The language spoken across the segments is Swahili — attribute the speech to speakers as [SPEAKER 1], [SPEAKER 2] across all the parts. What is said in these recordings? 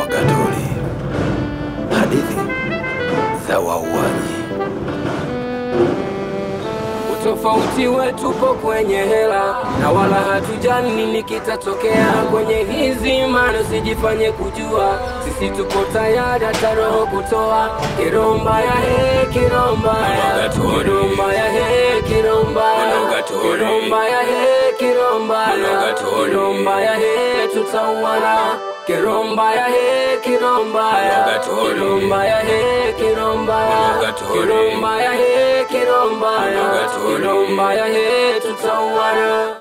[SPEAKER 1] Mwagatoli, hadithi za wauaji.
[SPEAKER 2] Utofauti wetu po kwenye hela na wala hatujali nini kitatokea kwenye hizi mano, sijifanye kujua sisi tupo tayari hata roho kutoa. Kiromba ya he, kiromba ya kiromba ya he, kiromba ya kiromba ya he, kiromba ya kiromba ya he, tutauana Kiromba ya he, kiromba ya kiromba ya he, kiromba ya kiromba ya he, kiromba ya kiromba ya he, tutauana.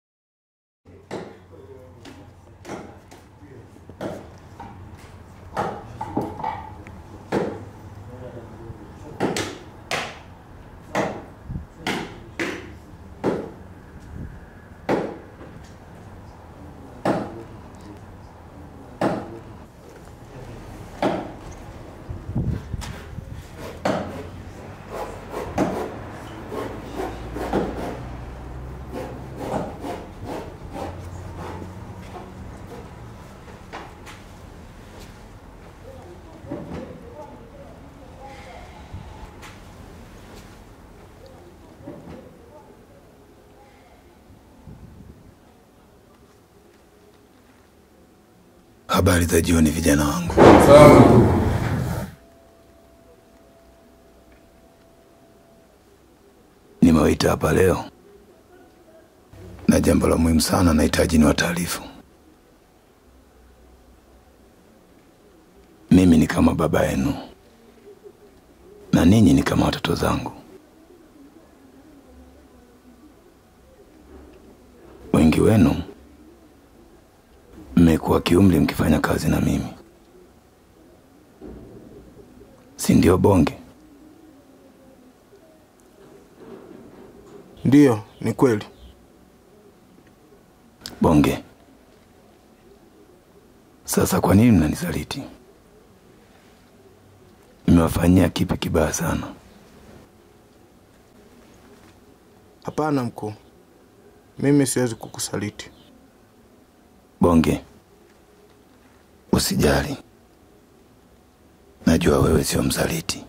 [SPEAKER 1] Habari za jioni, vijana wangu. Nimewaita hapa leo na jambo la muhimu sana, nahitaji ni wataarifu. Mimi ni kama baba yenu na ninyi ni kama watoto zangu. Wengi wenu mmekuwa kiumri mkifanya kazi na mimi, si ndio Bonge?
[SPEAKER 3] Ndiyo, ni kweli.
[SPEAKER 1] Bonge, sasa kwa nini mnanisaliti? Nimewafanyia kipi kibaya sana?
[SPEAKER 3] Hapana mkuu, mimi siwezi kukusaliti.
[SPEAKER 1] Bonge, usijali, najua wewe sio msaliti.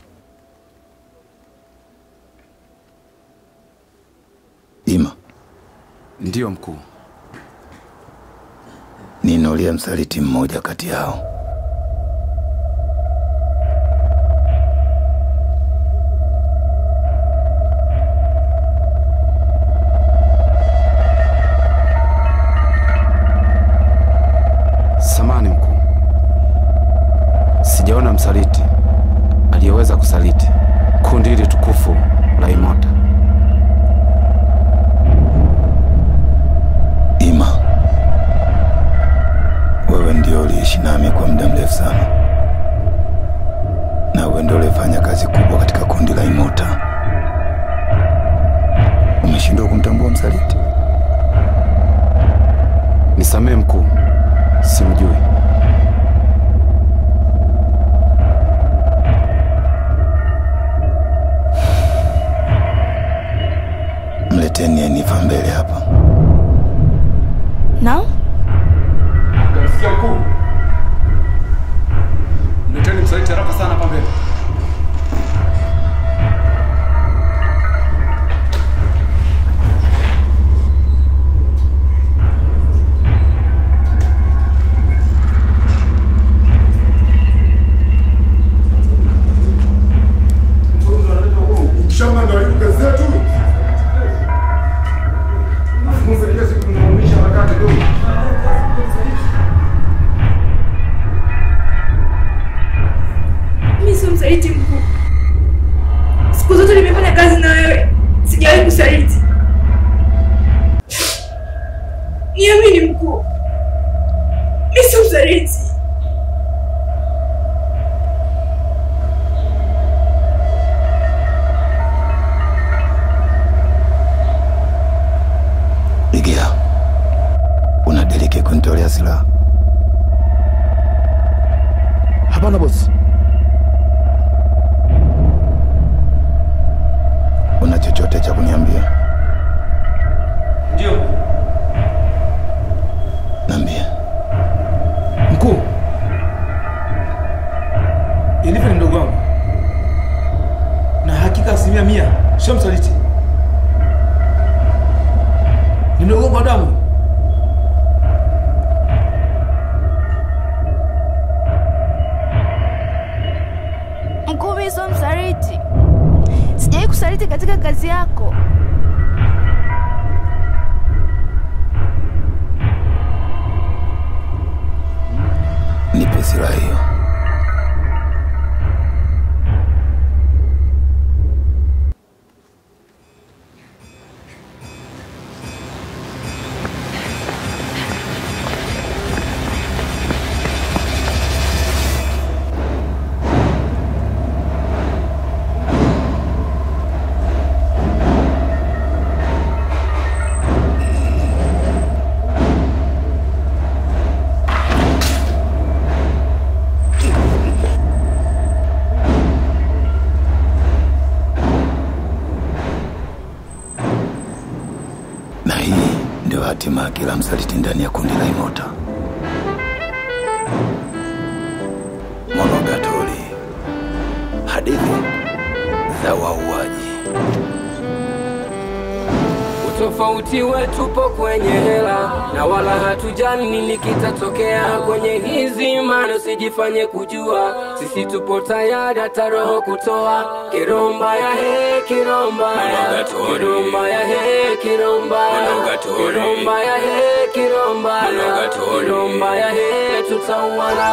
[SPEAKER 1] Ima,
[SPEAKER 4] Ndiyo mkuu.
[SPEAKER 1] ninulia msaliti mmoja kati yao.
[SPEAKER 4] Samani mkuu, sijaona msaliti aliyeweza kusaliti kundi hili tukufu la Imota.
[SPEAKER 1] Ima, wewe ndio uliishi nami kwa muda mrefu sana, na wewe ndio ulifanya kazi kubwa katika kundi la Imota. Umeshindwa kumtambua msaliti?
[SPEAKER 4] Nisamehe mkuu, simjui.
[SPEAKER 1] Mleteni Enifa mbele hapa.
[SPEAKER 5] Naam?
[SPEAKER 4] Sikia mkuu, mleteni msaliti haraka sana hapa mbele.
[SPEAKER 6] Shamba ndo haribu kazi zetu. Funza kila siku tunaumisha harakati ndogo.
[SPEAKER 5] Mimi sio msaliti mkuu. Siku zote nimefanya kazi na wewe, sijawahi kusaliti. Niamini mkuu, mimi sio msaliti.
[SPEAKER 1] Igia, unadiriki kunitolea silaha?
[SPEAKER 3] Hapana bosi.
[SPEAKER 1] Una chochote cha kuniambia?
[SPEAKER 4] Ndio
[SPEAKER 1] Niambie.
[SPEAKER 4] mkuu,
[SPEAKER 1] kila msaliti ndani ya kundi la Imota. Monogatari, hadithi za wauaji.
[SPEAKER 2] Utofauti wetu po kwenye hela na wala hatujali nini kitatokea kwenye hizi mano, sijifanye kujua sisi tupo tayari hata roho kutoa. Kiromba ya he kiromba ya kiromba ya he kiromba ya kiromba ya he kiromba ya kiromba ya he tutauana.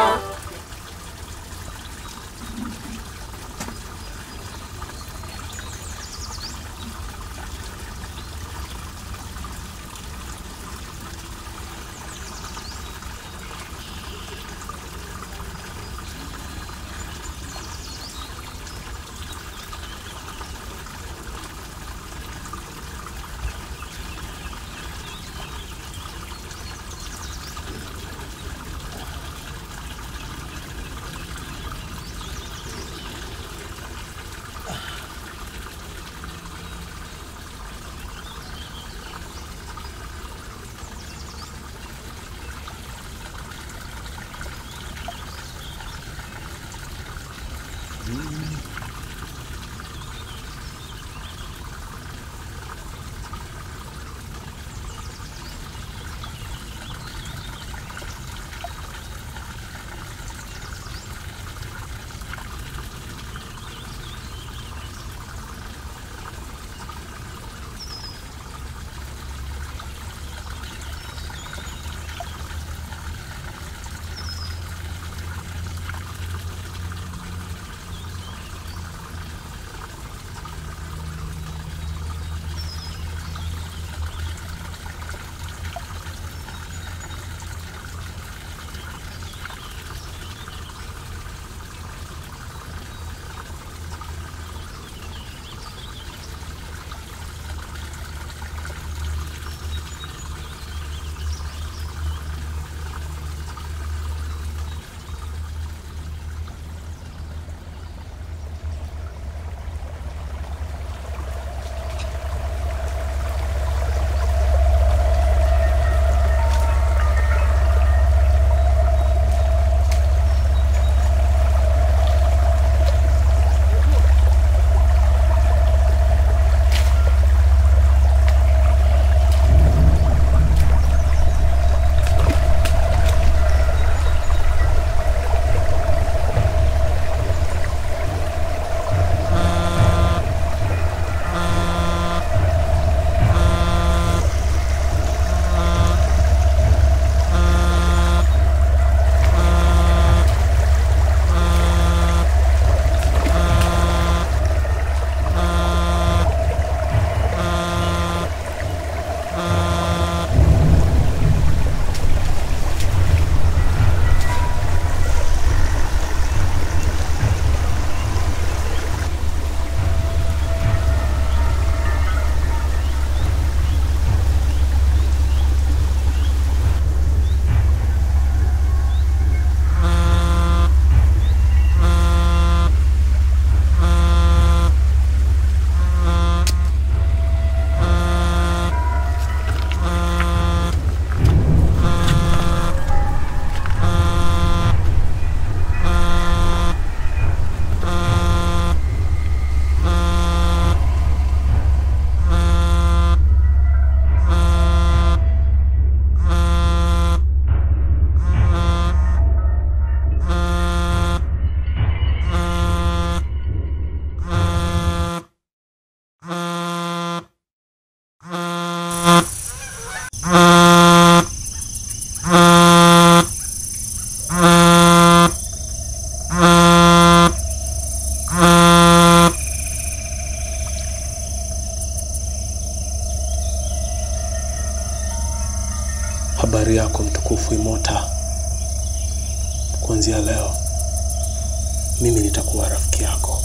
[SPEAKER 7] Habari yako mtukufu Imota. Kuanzia leo mimi nitakuwa rafiki yako,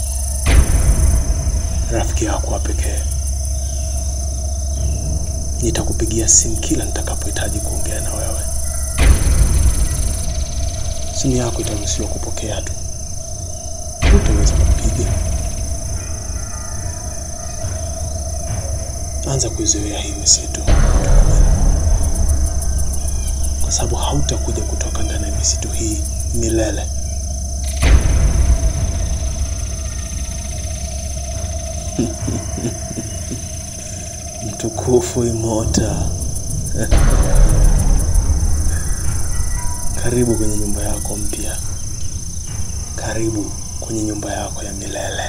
[SPEAKER 7] rafiki yako wa pekee. Nitakupigia simu kila nitakapohitaji kuongea na wewe. Simu yako itaruhusiwa kupokea tu, utaweza kupiga. Anza kuizoea hii misitu. sababu hautakuja kutoka ndani ya misitu hii milele. Mtukufu Imota, karibu kwenye nyumba yako mpya, karibu kwenye nyumba yako ya milele.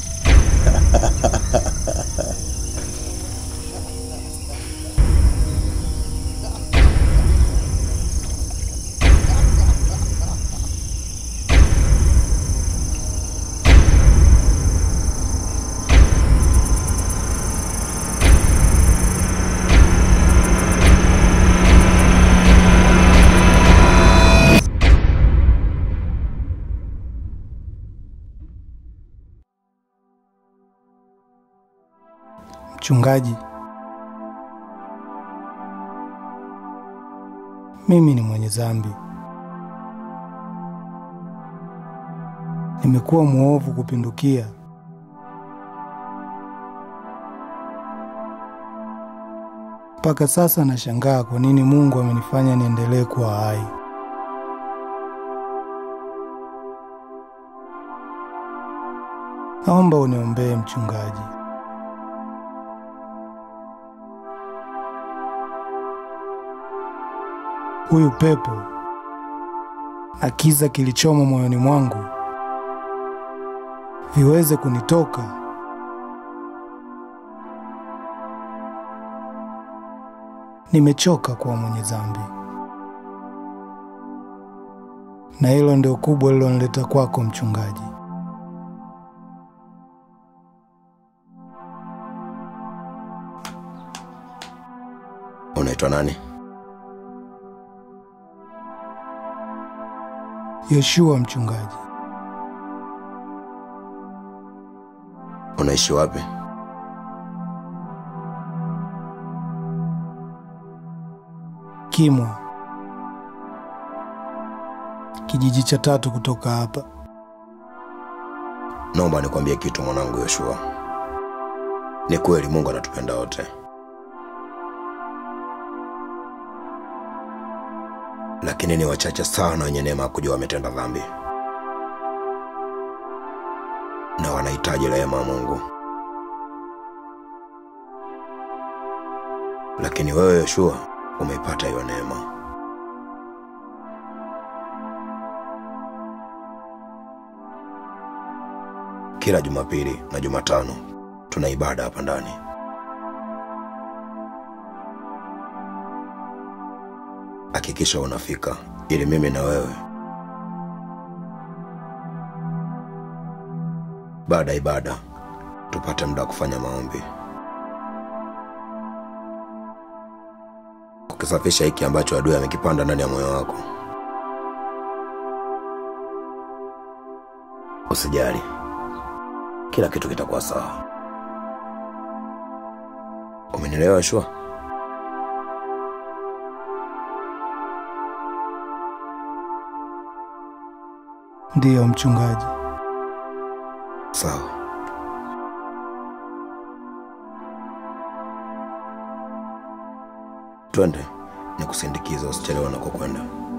[SPEAKER 8] Mchungaji, mimi ni mwenye dhambi, nimekuwa mwovu kupindukia. Mpaka sasa nashangaa kwa nini Mungu amenifanya niendelee kuwa hai. Naomba uniombee mchungaji. Huyu pepo na kiza kilichomo moyoni mwangu viweze kunitoka. Nimechoka kuwa mwenye dhambi, na hilo ndio kubwa lilonileta kwako mchungaji.
[SPEAKER 1] Unaitwa nani?
[SPEAKER 8] Yoshua mchungaji,
[SPEAKER 1] Unaishi wapi?
[SPEAKER 8] Kimwa, kijiji cha tatu kutoka hapa.
[SPEAKER 1] Naomba nikwambie kitu mwanangu Yoshua. Ni kweli Mungu anatupenda wote, lakini ni wachache sana wenye neema ya kujua wametenda dhambi na wanahitaji rehema ya Mungu. Lakini wewe Yoshua umeipata hiyo neema. Kila Jumapili na Jumatano tuna ibada hapa ndani. Hakikisha unafika ili mimi na wewe baada ya ibada tupate muda wa kufanya maombi, kukisafisha hiki ambacho adui amekipanda ndani ya moyo wako. Usijali, kila kitu kitakuwa sawa. Umenielewa Shua?
[SPEAKER 8] Ndiyo mchungaji.
[SPEAKER 1] Sawa. Twende nikusindikize, usichelewe unakokwenda.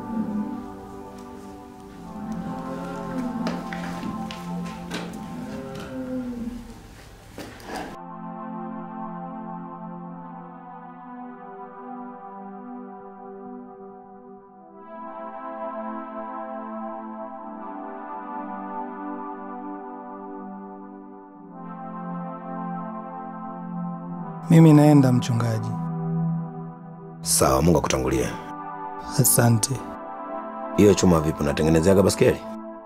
[SPEAKER 8] Mimi naenda mchungaji.
[SPEAKER 1] Sawa, Mungu akutangulie.
[SPEAKER 8] Asante.
[SPEAKER 1] Hiyo chuma vipi, unatengenezeaga baskeli?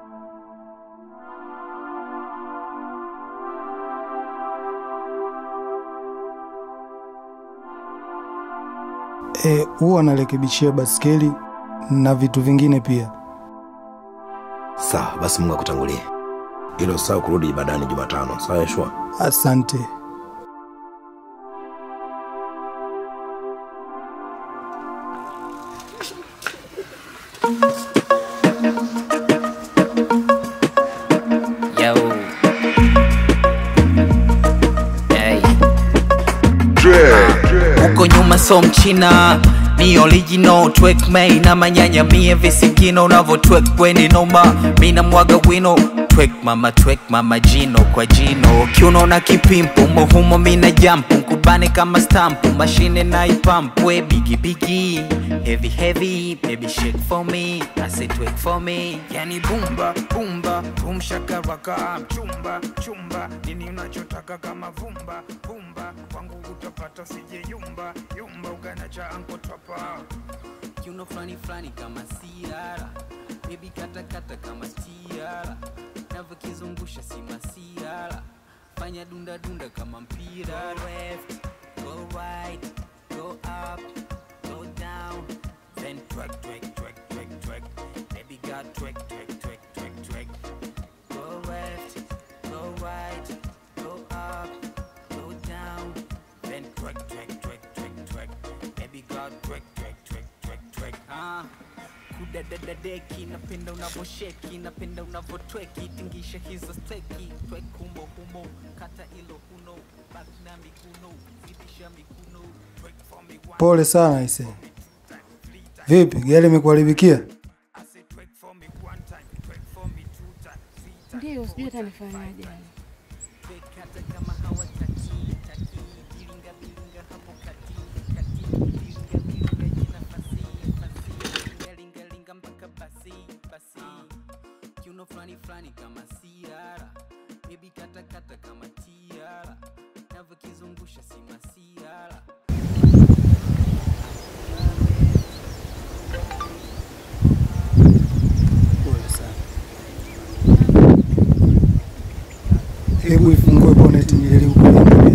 [SPEAKER 8] E, huwa narekebishia baskeli na vitu vingine pia.
[SPEAKER 1] Sawa, basi Mungu akutangulie. Ilo sawa kurudi ibadani Jumatano. Sawa Yeshua?
[SPEAKER 8] Asante.
[SPEAKER 9] Yo. Hey. Huko nyuma so mchina mi original twek mei na manyanya mie visikino unavotwek kweni noma mi na mwaga wino twek mama twek mama jino kwa jino kiuno na kipimpu mohumo mina jampu nkubane kama stampu mashine na ipampwe bigi bigi heavy heavy baby shake for me I say twek for me
[SPEAKER 10] yani bumba bumba bumshakaraka mchumba chumba nini unachotaka kama vumba vumba kwangu utapata sije yumba yumba ugana cha ankotapa
[SPEAKER 9] kiuno flani flani kama siara bebi katakata kama tiara navyokizungusha si masiara fanya dunda dunda kama mpira left go right go up go down then twerk twerk twerk twerk twerk baby got twerk twerk twerk twerk twerk go left go right go up go down then twerk twerk twerk twerk twerk baby got twerk twerk twerk twerk twerk ah kudadadadeki napenda unavosheki napenda unavotweki tingisha hizo steki twek humo humo kata ilo huno bak na miguno zidisha miguno twek for me one
[SPEAKER 8] Pole sana ise. Vipi, gari imekuharibikia?
[SPEAKER 5] Ndio, sijui hata nifanyaje.
[SPEAKER 9] kata kama hawataki taki bilinga bilinga hapo kati kati bilinga bilinga jina fasi fasi linga linga linga mpaka basi basi kiuno flani flani kama siara baby kata kata kama tiara navyokizungusha si masiara
[SPEAKER 7] Pole sana.
[SPEAKER 8] Hebu ifungue boneti nijaribu kuiangalia.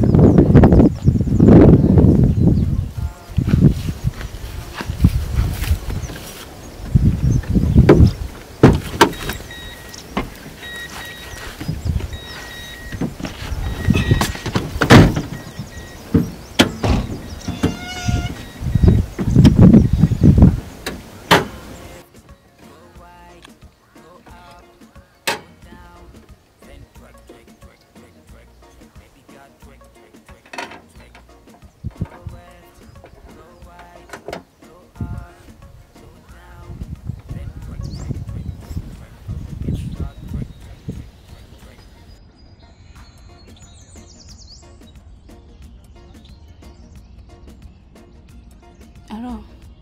[SPEAKER 5] Halo.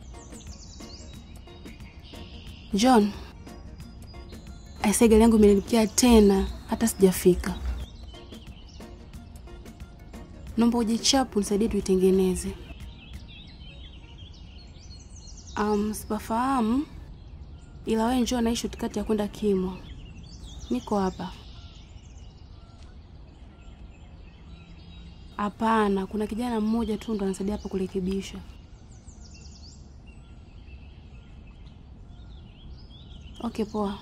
[SPEAKER 5] John. Aisee, gari yangu imenilipikia tena hata sijafika. Naomba uje chapu nisaidie tuitengeneze. Um, sipafahamu ila wewe njoo naishi tikati ya kwenda Kimwa. Niko hapa. Hapana, kuna kijana mmoja tu ndo anasaidia hapa kurekebisha. Okay, poa.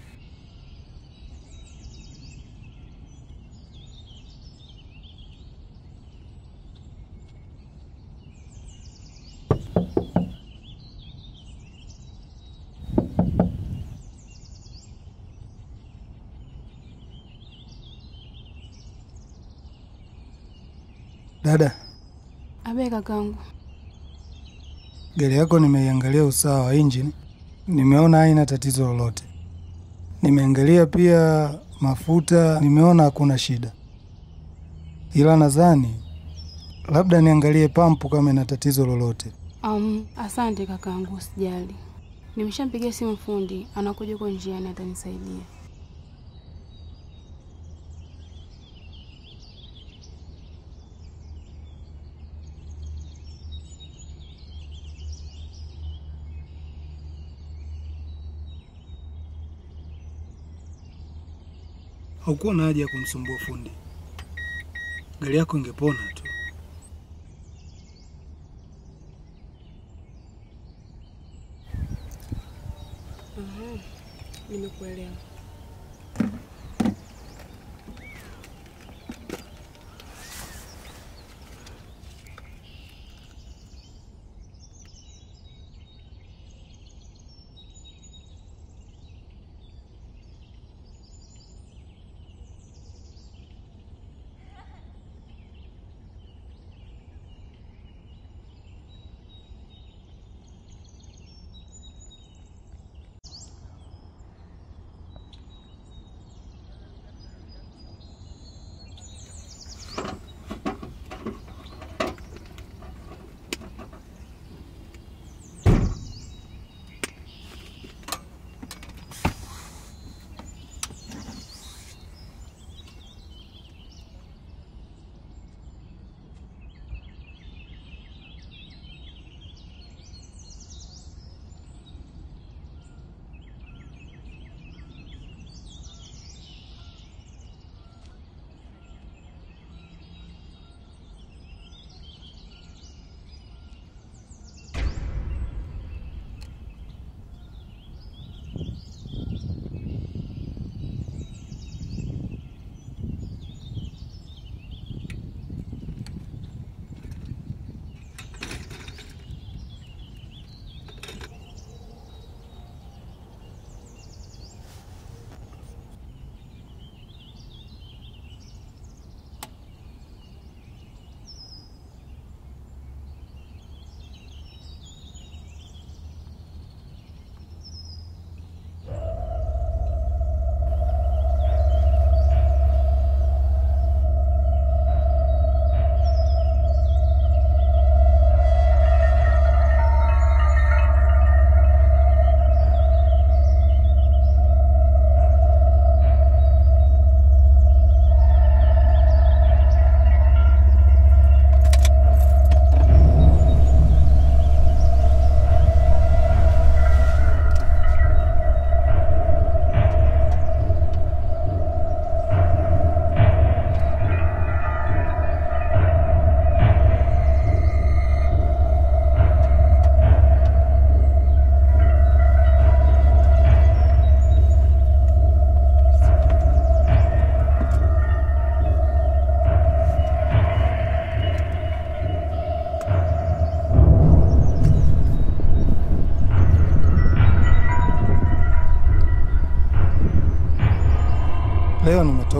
[SPEAKER 8] Dada,
[SPEAKER 5] Abe kakangu.
[SPEAKER 8] gari yako nimeiangalia usawa wa injini, nimeona haina tatizo lolote. Nimeangalia pia mafuta, nimeona hakuna shida, ila nadhani labda niangalie pampu kama ina tatizo lolote.
[SPEAKER 5] Um, asante kakangu, usijali. Nimeshampigia simu fundi, anakuja huko njiani atanisaidia.
[SPEAKER 8] Haukuwa na haja ya kumsumbua fundi, gari yako ingepona tu.
[SPEAKER 5] Mhm, Nimekuelewa.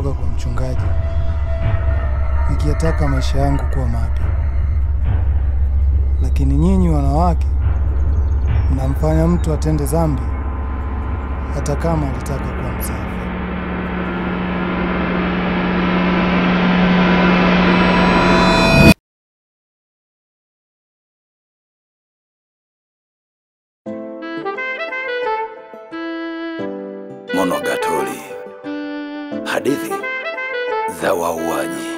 [SPEAKER 8] kutoka kwa mchungaji nikiyataka maisha yangu kuwa mapya, lakini nyinyi wanawake mnamfanya mtu atende dhambi hata kama alitaka kuwa msafi.
[SPEAKER 1] Monogatari, hadithi za wauaji.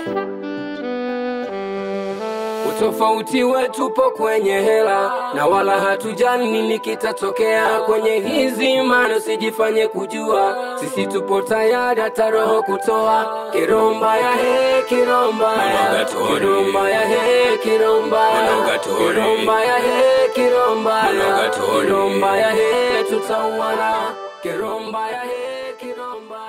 [SPEAKER 2] Utofauti wetu po kwenye hela na wala hatujali nini kitatokea kwenye hizi mano, usijifanye kujua sisi tupo tayari hata roho kutoa. Kiromba ya he kiromba ya kiromba ya he kiromba ya kiromba ya he kiromba ya kiromba ya he tutauana kiromba ya he kiromba